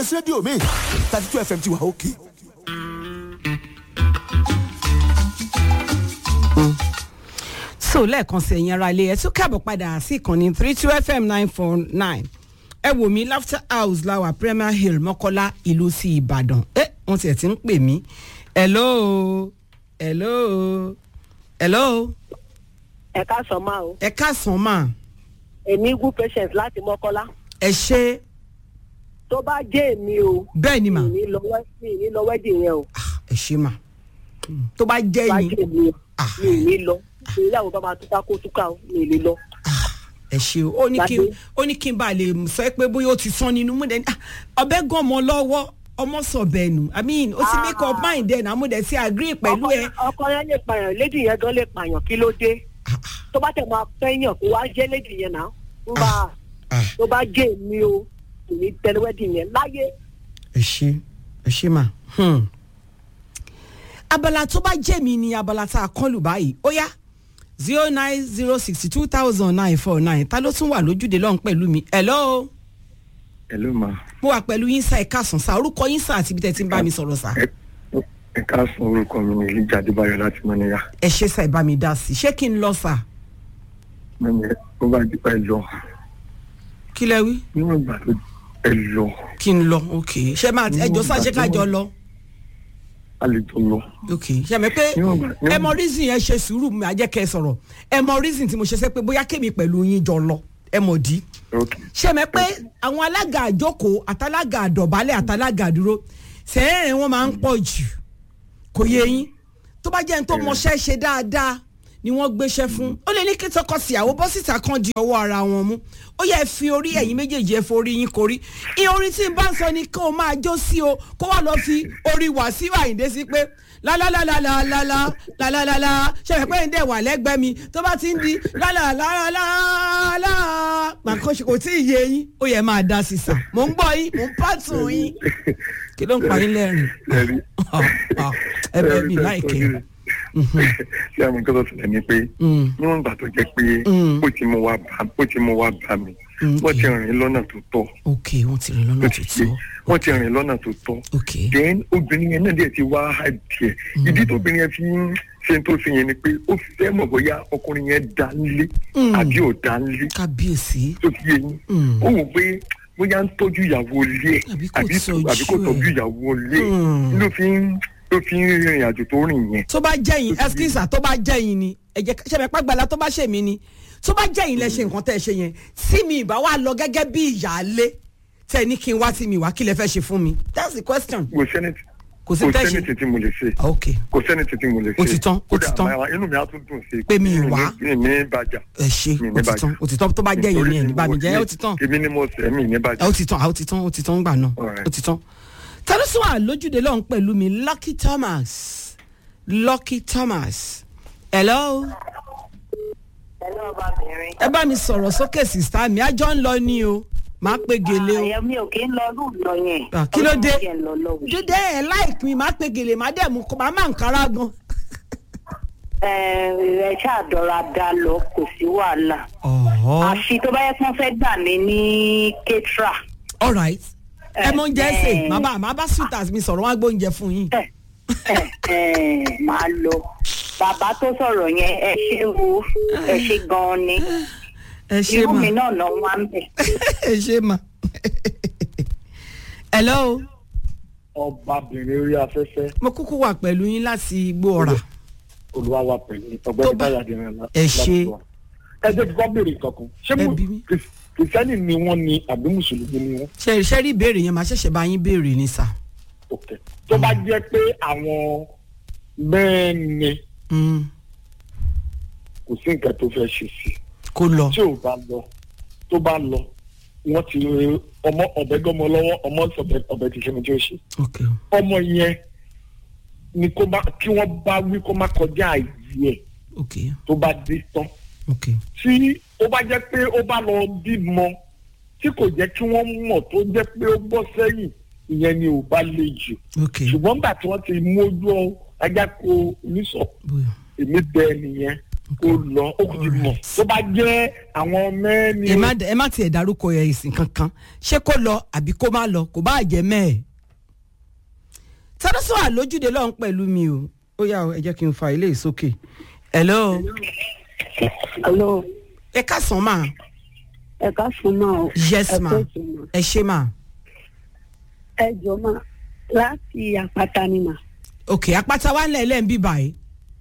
gbé sí rédíò mi thirty two fm ti wà òkè. so lẹ́ẹ̀kan sí ẹ̀yin ara ilé ẹ̀ tún káàbọ̀ padà sí ìkànnì three two fm nine four nine ẹ wò mí laughter house láwà premier hill mọ́kọ́lá ìlú sí ìbàdàn ẹ wọ́n tiẹ̀ ti ń pè mí hello hello hello ẹ ká sọ máa o ẹ káàsán mà èmi good patient láti mọ́kọ́lá ẹ ṣe tó bá jẹ́ èmi o bẹ́ẹ̀ ni mà mi ní lọ wẹ́- mi ní lọ wẹ́dì yẹn o Ah, ẹ ṣe mà Mm, tó bá jẹ́ tó bá yín jẹ́ èmi o Ah. mi ní lọ ìyàwó bá máa túká kó túká o mi ní lọ. Ah, ẹ ṣe o ó ní kí n Gbadé. ó ní kí n bá lè sọ pé bóyá ó ti sán nínú mú dẹni ọbẹ̀ gan ọmọ lọ́wọ́ ọmọ sọ̀bẹ̀ nù i mean ó ti make up mind ẹ̀ náà mo dẹ̀ ti agree pẹ̀lú ẹ. Ọkọ- ọkọ yẹn lè pààyàn lédì yẹn gan lè pààyàn kí ló dé Ah, ah, tó bá tẹ̀ máa fẹ́yàn kó wá jẹ́ lédì yẹn náà ń bá ah. tó bá jẹ́ èmi o kò ní tẹ̀lé wẹ́dì yẹn láyé ẹ ṣe ẹ ṣe mà. Hmm. abala tó bá jẹ́ mi ni abala tá a kán lù báyìí ó yá zero nine zero sixty two thousand nine four nine ta ló tún wà lójúde lọ́hùn pẹ̀lú mi hello Hello ma. mo wà pẹ̀lú yín sá ẹ̀ka sàn sá orúkọ yín sá àti ibi tẹ́ ti ń bá mi sọ̀rọ̀ sá Ẹ ẹ káàsán orúkọ mi ní Elijah Adébáyọ̀ láti Mọ́níyà. ẹ ṣe sá ẹ bá mi dá sí i ṣé kí n lọ sá Mẹ́mi ó bá di ẹ lọ. kí lẹ wí Níwọ̀n ìgbà tó ẹ lọ, kí n lọ ok ṣé máa ẹ jọ sá ṣé ká jọ lọ a lè jọ lọ. ok ṣe mi pé Níwọ̀n ìgbà- níwọ̀n- ẹ mọ reason yẹn ṣe sùúrù mi àjẹkẹ sọ̀rọ̀ ẹ mọ reason tí mo ṣe sẹ pé bóyá kémi pẹ̀lú yín jọ lọ ẹ mọ̀ dí. Ok. ṣe mẹ́ pé àwọn alága àjókòó àtàlága àdọ̀bálẹ̀ àtàlága àdúró sẹ́ẹ̀rìn wọn máa ń pọ̀ jù kò yé yín tó bá jẹ́ ní tó mọṣẹ́ ṣe dáadáa ni wọ́n gbéṣẹ́ fún ó lè ní kí tọkọ síyàwó bọ́ síta kan di ọwọ́ ara wọn mú ó yẹ fi orí ẹ̀yìn méjèèjì ẹ forí yín korí ìyẹn orin tí n bá ń sọ ni kó o máa jó sí o kó wà lọ fi orí Wàsíù Àyìndé sí pé lálálálálálálá lálálálá ṣẹlẹ̀ pé ń dẹ̀ wà lẹ́gbẹ̀ẹ́ mi tó bá ti ń di lálálálálá màkàn ṣe kò tí ì yé yín ó yẹ máa dá sí sà mò ń gbọ́ yín mò ń pàtó yín kí ló ń pa yín lẹ́rìn Ẹ̀rí. ẹ bẹ́ẹ̀ mi láìkẹ́ Ṣé àwọn nǹkan tó ṣẹlẹ̀ ni pé níwọ̀n ìgbà tó jẹ́ pé ó ti mú wa bá ó ti mú wa bá mi. Wọ́n ti rìn lọ́nà tó tọ́. ok wọ́n ti rìn lọ́nà Ó ti ṣe. tuntun Wọ́n ti rìn lọ́nà tó tọ́. ok then obìnrin yẹn náà dẹ̀ ti wá díẹ̀ ìdí tó obìnrin yẹn fi ń ṣe tó ṣe yẹn ni pé ó fẹ́ mọ̀ bóyá ọkùnrin yẹn dá nílé Mm. àbí ò dá nílé kábíyèsí tó fi yé yín Mm. ó wò pé bóyá ń tọ́jú ìyàwó ilé ẹ̀ Àbí kò àbí tọ́jú àbí kò tọ́jú ẹ̀. ìyàwó ilé ẹ̀ Mm. ló fi ń ló fi ń rìnrìn àjò tó rìn yẹn. tó bá jẹ́yìn ẹ́skísà tó bá jẹ́yìn ni ẹ̀jẹ̀ ṣẹ̀fẹ̀ pàgbàlà tó bá ṣe mí ni tó bá jẹ́yìn lẹ ṣe nǹkan tẹ́ ẹ ṣe yẹn tí mi ìbá wa lọ gẹ́gẹ́ bí ìyáálé tẹ́ ẹ ní kí n wá tí mi wá kí lẹ fẹ́ ṣe fún mi that's the question kò sẹ́ni kò sí kò tẹ́ sẹ́ni ṣe tí mo lè ṣe ok kò sẹ́ni tí mo lè ṣe Ó ti tán, ó ti Kódà tán. àmọ́ inú mi á tún dùn sí i Pé mi ì wá. mi ní bàjá ẹ ṣe Mi ní ó ti tán bàjẹ́. ó ti tán tó bá jẹ́yìn ni ẹ̀ ní bá mi jẹ́ ó ti tán èmi ni mo sẹ́ mi ní bàjá. ó ti tán ó ti tán ó ti tán gbà náà Alright. ó ti tán ta ló sún wà lójúde lọ́hùn pẹ̀lú mi Lucky Thomas Lucky Thomas hello ẹ̀lọ́ ọbabìnrin. ẹ bá mi sọ̀rọ̀ sókè sísá mi àjọ ń lọ ní o máa pe gèlè o. àyẹ̀ mi ò kí ń lọ lù lọ yẹn. Ah, kí ló dé? Ọlọ́run jẹ́ ń lọ lọ́wọ́. dídé ẹ láìpín mi máa pe gèlè máa dẹ̀ mú kó máa máa ń kára gan. ẹ ẹ ṣáàdọ̀ra dá lọ kò sí wàhálà. ọ̀họ́ àfi tó bá yẹ kí wọ́n fẹ́ gbà mí ní ketra. all right ẹ mọ oúnjẹ ṣe Eh, màá bá màá bá sweeters mi sọ̀rọ̀ wọn á gbóúnjẹ fún yín. ẹ ẹ ẹ máa lọ. bàbá tó sọ̀rọ̀ yẹn ẹ ṣe wo ẹ ṣe gan-an ni. ẹ ṣe irú mà mi náà náà wá ń bẹ̀. ẹ ṣe mà. hello ọbabìnrin orí afẹ́fẹ́ mo kúkú wà pẹ̀lú yín láti igbó ọ̀rà. olúwa wa pẹ̀lú Tó ọgbẹ́ni bá- táyà dìrín la. Ẹ ṣé. ẹ jẹ́ kí wọ́n béèrè kankan ṣé Ẹ mo bí mi. kìrìsìtẹ́nì ni wọ́n ni àbí mùsùlùmí ni wọ́n. ṣe ṣe rí ìbéèrè yẹn màá ṣẹ̀ṣẹ̀ bá yín béèrè ní sà. ok tó bá jẹ́ pé àwọn mẹ́ẹ̀ni Mm, kò sí nǹkan tó fẹ́ ṣe sí kó lọ. tí ò bá lọ tó bá lọ wọ́n ti ọmọ ọ̀bẹ gọ́mọ lọ́wọ́ ọmọ ọ̀bẹ ọ̀bẹ ti ṣe ní tí ó ṣe ok ọmọ yẹn ni kó má kí wọ́n bá wí kó má kọjá àyè ẹ̀ ok tó bá dé tán ok tí ó bá jẹ́ pé ó bá lọ bímọ tí kò jẹ́ kí wọ́n mọ̀ tó jẹ́ pé ó bọ́ sẹ́yìn ìyẹn ni ò bá le jù ok ṣùgbọ́n nígbà tí wọ́n ti mójú ajá ko oníṣọ̀ bóyá èmi bẹ nìyẹn kó lọ ó kò ti mọ̀ tó bá jẹ́ àwọn mẹ́ni. ẹ má ẹ má tiẹ̀ dárúkọ ẹ̀ ìsìn kankan ṣé kó lọ àbí kó má lọ kò bá jẹ́ mẹ́ẹ̀. tádọ́sọ̀ àlójúde lọ́hún pẹ̀lú mi o ó yà ẹ jẹ́ kí n fa ilé ìsókè. hello Hello, ẹ káàsán mà ẹ ká fún ma o. yes ẹ ma kó sí ma. ẹ ṣe mà ẹ jọ ma láti àpáta ni mà. òkè apáta wa ńlẹ̀ lẹ́ ń bí báyìí.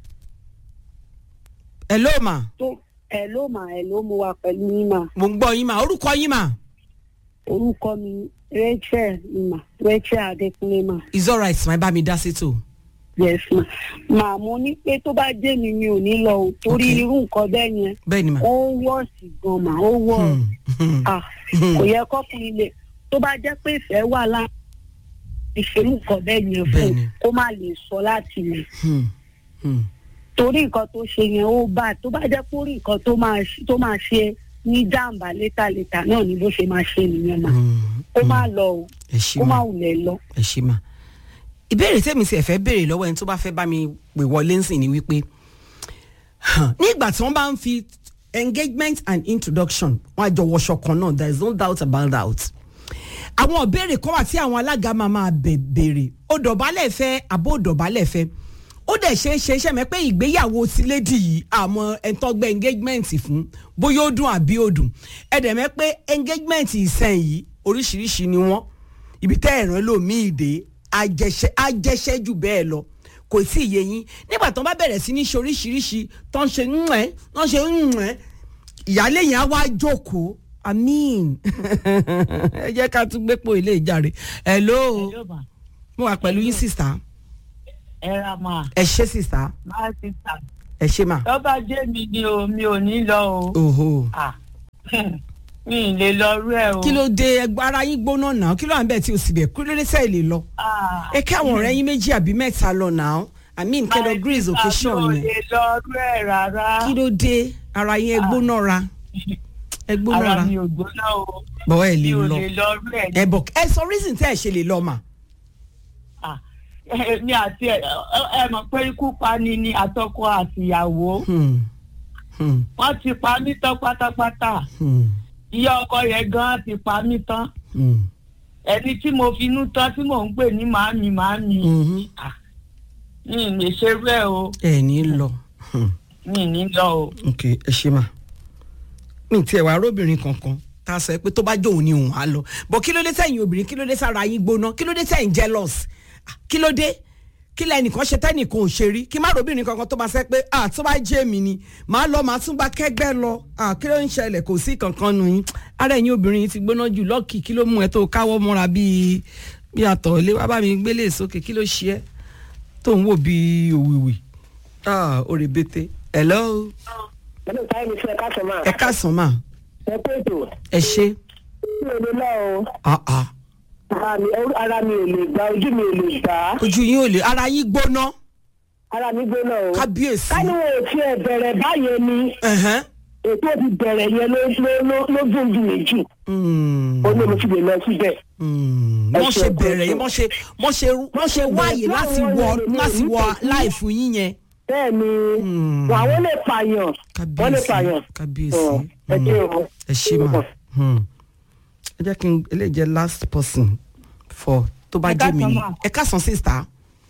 hello mà tó ẹ ló mà ẹ ló mu wa pẹ̀lú yín mà. mo ń gbọ́ yín mà orúkọ yín mà orúkọ mi Rachel ni mà Rachel Adékúnlé mà. is alright mà ẹ bá mi dá sí tò. yes ma. mà mo ní pé tó bá jẹ́ mi mi ò ní lọ o torí Okay. irú nǹkan bẹ́ẹ̀ yẹn bẹ́ẹ̀ ni mà. ó wọ́ọ̀sì gan mà ó wọ̀ Hmm, hmm. ah kò yẹ kọ́kùnrin lè tó bá jẹ́ pé ìfẹ́ wà láàrin ìṣèlú nǹkan bẹ́ẹ̀ yẹn fún Bẹ́ẹ̀ni. kó má lè sọ láti lè. Hmm, hmm. torí nǹkan tó ṣe yẹn ó bá tó bá jẹ́ pórí nǹkan tó máa ṣe- tó máa ṣe ní jàǹbá létàlétà náà ni bó ṣe máa ṣe nìyẹn mà Hmm, kó má lọ o ẹ ṣe kó má mà wulẹ̀ lọ. ẹ ṣe mà. ìbéèrè tèmi sì ẹ fẹ́ béèrè lọ́wọ́ ẹni tó bá fẹ́ bá mi pè wọlé ń sìn ni wípé hàn, ní ìgbà tí wọ́n bá ń fi engagement and introduction wọ́n á jọ wọṣọ kan náà there is no doubt about that. àwọn ìbéèrè kan wà tí àwọn alága máa máa bẹ̀ béèrè ó dọ̀bálẹ̀ fẹ́ àbó dọ̀bálẹ̀ fẹ́ ó dẹ̀ ṣe é ṣe iṣẹ́ mi pé ìgbéyàwó ti lédi yìí àmọ́ ẹ̀ńtọ́gbẹ́ engagement fún bóyá ó dùn àbí ó dùn ẹ̀dẹ̀ mẹ́ pé engagement ìsẹ̀n yìí oríṣiríṣi ni wọ́n ibi tẹ́ ẹ̀ràn lòmíì dé ajẹsẹ ajẹsẹ jù bẹ́ẹ̀ lọ kò sí iye yín nígbà tó ń bá bẹ̀rẹ̀ sí ní ṣe oríṣiríṣi tó ń ṣe ń ẹ̀ tó ń ṣe ń ẹ̀ ìyáálé yẹn á wá jókòó amin ẹ jẹ́ ká tún gbé pò ilé ìjàre hello Hello ma. mo wà pẹ̀lú yín sista ẹ ra ma ẹ ṣé sista máa ti tà. ẹ ṣé mà. tó bá jẹ́ mi ni o mi ò ní lọ o. oho Ah, mi ì lè lọ rú ẹ o. kí ló dé ẹgbẹ́ ara yín gbóná náà kí ló à ń bẹ̀ tí o sì bẹ̀ kí ló dé sẹ́ẹ̀ lè lọ. Ah, ẹ kí àwọn ọ̀rẹ́ yín méjì àbí mẹ́ta lọ náà i mean kẹ́dọ̀ my greece sister, occasion mi ò yẹn lè lọ rú ẹ rárá. kí ló dé ara yín ẹ gbóná ra ẹ gbóná ara ra mi ò gbóná o. bọ́ ẹ mi lè ò lọ lè lọ rú ẹ. ẹ bọ̀ ẹ sọ reason tẹ́ ẹ ṣe lè lọ mà. Ah, mi àti ẹ ẹ mọ̀ pé ikú pani ni àtọkọ àtìyàwó. Hmm, hmm, wọ́n ti pa mí tán pátápátá. hmm, ìyá ọkọ yẹn gan ti pa mí tán. hmm, ẹni tí mo finú tán tí mò ń pè ní màámi màámi. mhm. Ah, mi ì lè ṣerú ẹ o. ẹ ní lọ Hmm, mi ì ní lọ o. ok ẹ ṣe mà mi tiẹ̀ wá arábìnrin kankan tá a sọ pé tó bá jó òun ni òun á lọ bọ̀ kí ló dé sẹ́yìn obìnrin kí ló dé sára yín gbóná kí ló dé sẹ́yìn jealous Ah, kí ló dé kí lẹ́nìkan ṣe tẹ́nìkan ò ṣe rí kí má robìnrin kankan tó máa sẹ́ pé ah tó bá jẹ́ mi ni màá lọ màá tún bá kẹ́gbẹ́ lọ ah kí ló ń ṣẹlẹ̀ kò sí kankan nù yín ara ẹ̀yin obìnrin yìí ti gbóná jù lọ́ọ̀kì kí ló mú ẹ tó káwọ́ mọ́ra bíi bí àtọ̀ ilé wá bá mi gbélé sókè kí ló ṣe ẹ́ tó ń wò bíi òwìwì ah òrèbètè hello pẹ̀lú táyé mi fẹ́ ká sọ máa. ẹ káàsán mà ẹ pé ètò ẹ ṣe mi ò lè lọ o ah ah ara mi ara mi ò lè gbà ojú mi ò lè gbà á ojú yín ò lè ara yín gbóná ara mi gbóná o. kábíyèsí ká ní wọn ò tiẹ̀ bẹ̀rẹ̀ báyẹn ni ẹ̀hẹ́n. ètò ti bẹ̀rẹ̀ yẹn ló ló ló ló dùn jù méjì Hmm. ó ní mo ti lè lọ síbẹ̀. Hmm. Ẹ wọ́n ṣe ṣe ẹ̀kọ́ bẹ̀rẹ̀ yín ẹ̀kọ́. wọ́n ṣe wọ́n ṣe wọ́n ṣe wáyé láti wọ láti wọ láìfù yín yẹn. bẹ́ẹ̀ ni Hmm. àwọn lè pààyàn wọ́n lè pààyàn. kábíyèsí Ọ̀, ẹ ṣé o. ẹ ṣe mà Hmm. ẹ jẹ́ kí n eléyìí jẹ́ last person for tó bá Ẹ jẹ́ mi káàsán ni mà. ẹ káàsán sísá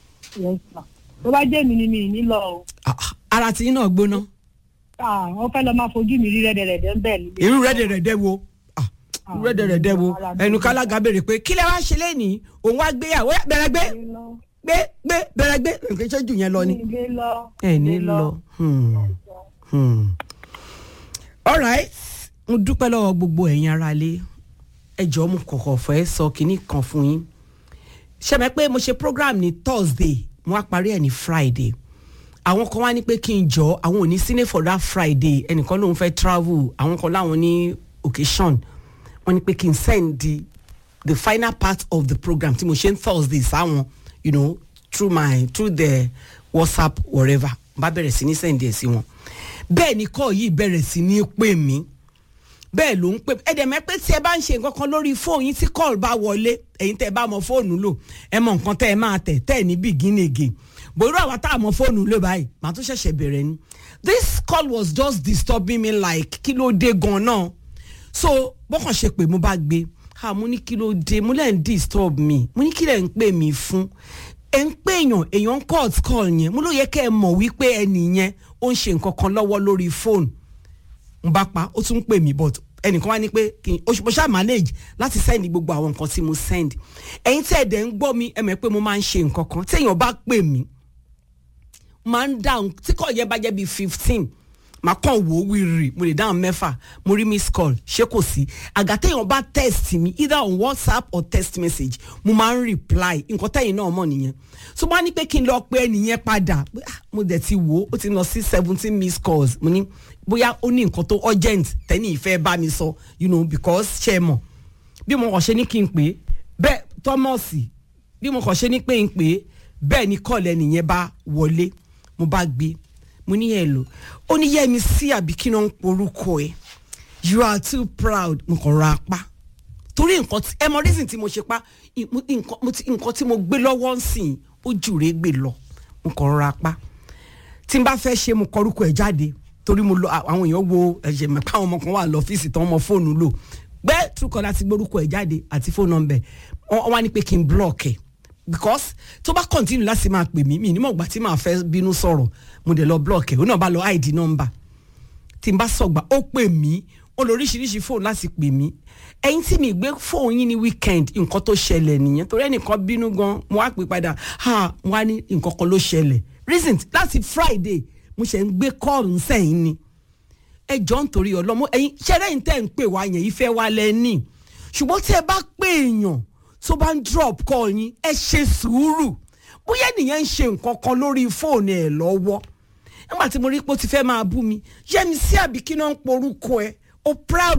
tó bá jẹ́ mi ni mi ì ní lọ o. Ah, ah, ara tí yín náà gbóná Ah, wọ́n fẹ́ lọ máa fojú mi rí rẹ́dẹ̀rẹ́dẹ́ ń bẹ̀ ni. irú rẹ́dẹ̀rẹ́dẹ́ wo Ah, irú rẹ́dẹ̀rẹ́dẹ́ wo ẹnu kálága béèrè pé kílẹ̀ wá ṣe lẹ́nìí òun wá gbéyàwó yá, bẹ̀rẹ̀ gbé gbé gbé bẹ̀rẹ̀ gbé nǹkan iṣẹ́ jù yẹn lọ ni. ilé lọ. ẹ ní lọ. Hmm. Hmm. alright mo dúpẹ́ lọ́wọ́ gbogbo ẹ̀yin ará ilé ẹ jọ̀ọ́ mo kọ̀kọ̀ fẹ́ sọ kinní kan fún yín ṣẹ́mi pé mo ṣe program ní thursday mo wá parí ẹ̀ ní friday àwọn kan wá ní pé kí n jọ àwọn ò ní sílé for that friday ẹnìkan lòun fẹ́ travel àwọn kan láwọn ní occasion wọ́n ní pé kí n send the the final part of the program tí mo ṣe ń thursday sáwọn you know through my through the whatsapp whatever bá bẹ̀rẹ̀ sí ní send ẹ̀ sí wọn bẹ́ẹ̀ ni kọ́ yìí bẹ̀rẹ̀ sí ní pè mí bẹ́ẹ̀ ló ń pè ẹ dẹ̀ mẹ́ pé tí ẹ bá ń ṣe nǹkan kan lórí fóònù yín tí call bá wọlé ẹ̀yin tẹ́ ẹ bá mọ fóònù lò ẹ mọ nǹkan tẹ́ ẹ máa tẹ̀ tẹ́ ẹ ní begin again bòrú àwa tá a mọ fóònù ló báyìí màá tún ṣẹ̀ṣẹ̀ bẹ̀rẹ̀ ni this call was just disturbing me like kí ló dé gan náà so bọ́kàn ṣe pé mo bá gbé ah mo ní kí ló dé mo lẹ́ ń disturb mi mo ní kí lẹ́ ń pè mí fún ẹ̀ ń pè èèyàn èèyàn ń court call yẹn mo ló yẹ kẹ́ ẹ mọ̀ wípé ẹnì yẹn ó ń ṣe nǹkan kan lọ́wọ́ lórí fóònù n bá pa ó tún ń pè mí but ẹnìkan wá ní pé kí n oṣù mo ṣáà manage láti send gbogbo àwọn nǹkan tí mo send ẹ̀yin tí ẹ̀dẹ̀ ń gbọ́ mi ẹ mọ̀ pé mo máa ń ṣe nǹkan kan tí èèyàn bá pè mí máa ń dáhùn tí kò yẹ bá jẹ́ bíi fifteen màá kàn wò ó wíìrì mo lè dáhùn mẹ́fà mo rí miss call ṣé kò sí àgà téèyàn bá text mi either on whatsapp or text message mo máa ń reply nǹkan tẹ́yìn náà mọ̀ nìyẹn so wọ́n á ní pé kí n lọ pé ẹnìyẹn padà pé, ah, mo dẹ̀ ti wò ó ó ti lọ sí seventeen miss calls mo ní bóyá ó ní nǹkan tó urgent tẹ́ni ìfẹ́ bá mi sọ you know because ṣe é mọ̀ bí mo kàn ṣe ní kí n pè é bẹ́ẹ̀ thomas bí mo kàn ṣe ní pé n pè é bẹ́ẹ̀ ni kọ́ọ̀lù ẹnìyẹn bá wọlé mo bá gbé mo ní hello ó ní yẹ́mi sí àbí kí náà ń porúkọ ẹ̀ you are too proud mo kàn ra apá torí nǹkan tí ẹ mọ reason tí mo ṣe pa ì- mo- nǹkan mo ti- nǹkan tí mo gbé lọ́wọ́ ń sìn ó jùrè gbé lọ mo kàn ra apá tí n bá fẹ́ ṣe mo kọrúkọ ẹ̀ jáde torí mo lọ àwọn èèyàn wo ẹ̀jẹ̀ mẹ́pà àwọn ọmọ kan wà lọ́fíìsì tán ọmọ fóònù lò gbẹ́ Truecaller ti gbórúkọ ẹ̀ jáde àti fóònù nọ́mbẹ̀ wọ́n wá ní pé kí n block ẹ̀ because tó bá continue láti máa pè mí mi nímọ̀ ìgbà tí màá fẹ́ bínú sọ̀rọ̀ mo dẹ̀ lọ block ẹ̀ ó náà bá lọ id number tí n bá sọ̀gbà ó pè mí ó lọ oríṣiríṣi fóònù láti pè mí ẹ̀yin tí mi gbé fóònù yín ní weekend nǹkan tó ṣẹlẹ̀ nìyẹn torí ẹnìkan bínú gan mo wá pè padà ha mo wá ní nǹkan kan ló ṣẹlẹ̀ reason láti friday mo ṣe ń gbé kọ́ọ̀lù sẹ́yìn ni ẹ jọ ń torí ọlọ́mọ ẹ̀yin ṣẹ́rẹ́ yìí tẹ́ ń pè wá yẹn ìfẹ́ wa lẹ́ni ṣùgbọ́n tí ẹ bá pè èèyàn tó bá ń drop call yín ẹ ṣe sùúrù bóyá ènìyàn ń ṣe nǹkan kan lórí fóònù ẹ lọ́wọ́ nígbà tí mo rí pé ó ti fẹ́ máa bú mi yẹ́mi sí àbí kí náà ń porúkọ ẹ o proud